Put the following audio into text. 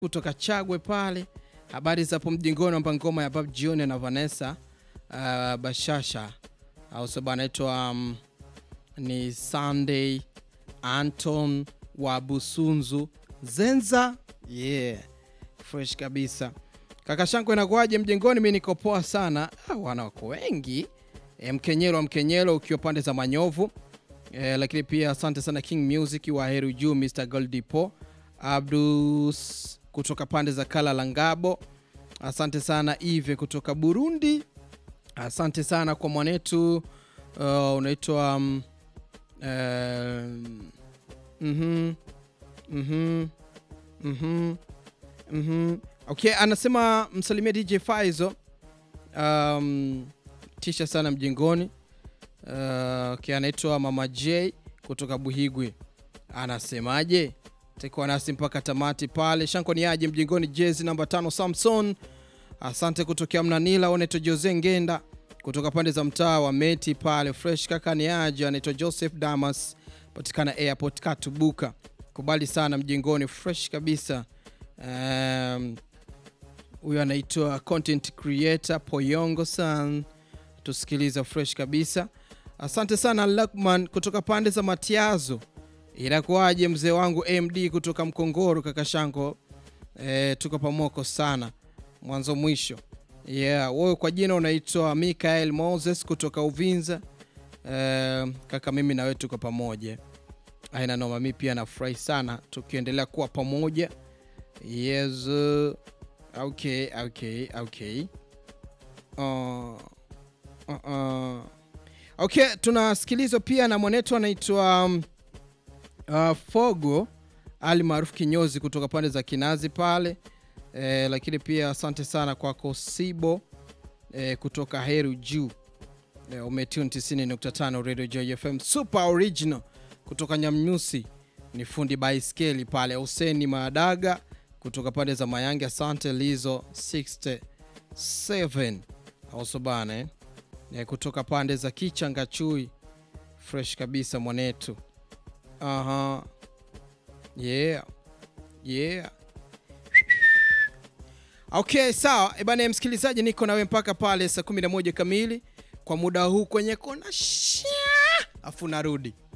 kutoka Chagwe pale. Habari za hapo mjingoni, amba ngoma ya Bab Jioni na Vanessa uh, Bashasha au sababu anaitwa um, ni Sunday Anton wa Busunzu Zenza, yeah, fresh kabisa. Kaka Shanko, inakuwaje mjengoni? Mi niko poa sana. Ah, wana wako wengi e, Mkenyelo wa Mkenyelo ukiwa pande za Manyovu e, lakini pia asante sana King Music wa Heru Juu, Mr Goldipo Abdus kutoka pande za Kala la Ngabo, asante sana Ive kutoka Burundi, asante sana kwa mwanetu uh, unaitwa um, um, mhm, mhm, mhm, mhm. Okay, anasema msalimia DJ Faizo um, tisha sana mjengoni. Uh, okay, anaitwa Mama J kutoka Buhigwe, anasemaje? Takuwa nasi mpaka tamati pale. Shanko ni aje mjengoni? Jezi namba tano Samson, asante kutokea Mnanila. Unaitwa Jose Ngenda kutoka pande za mtaa wa Meti pale. Fresh kaka ni aje? Anaitwa Joseph Damas, patikana airport Katubuka. Kubali sana mjengoni, fresh kabisa. Um, huyo anaitwa content creator Poyongo san, tusikiliza fresh kabisa. Asante sana Lakman kutoka pande za Matiazo. Inakuwaje mzee wangu MD kutoka Mkongoro kaka Shanko? E, tuko pamoko sana mwanzo mwisho. Yeah, wewe kwa jina unaitwa Mikael Moses kutoka Uvinza. E, kaka mimi na wewe tuko pamoja. Aina noma, mimi pia nafurahi sana tukiendelea kuwa pamoja. Yes. uh, Okay, okay, okay. Uh, uh, uh. Okay, tunasikilizwa pia na mwanetu anaitwa um, uh, Fogo Ali maarufu Kinyozi kutoka pande za Kinazi pale eh, lakini pia asante sana kwako Sibo eh, kutoka Heru Juu eh, umetune 90.5 Radio Joy FM super original kutoka Nyamnyusi ni fundi baiskeli pale Huseni Madaga kutoka pande za Mayange. Asante Lizo 67 auso bana eh? Eh, kutoka pande za Kichanga Chui, fresh kabisa mwanetu. Aha. Yeah. Yeah. Okay, sawa ebana, msikilizaji, niko nawe mpaka pale saa 11 kamili kwa muda huu kwenye kona sha, afu narudi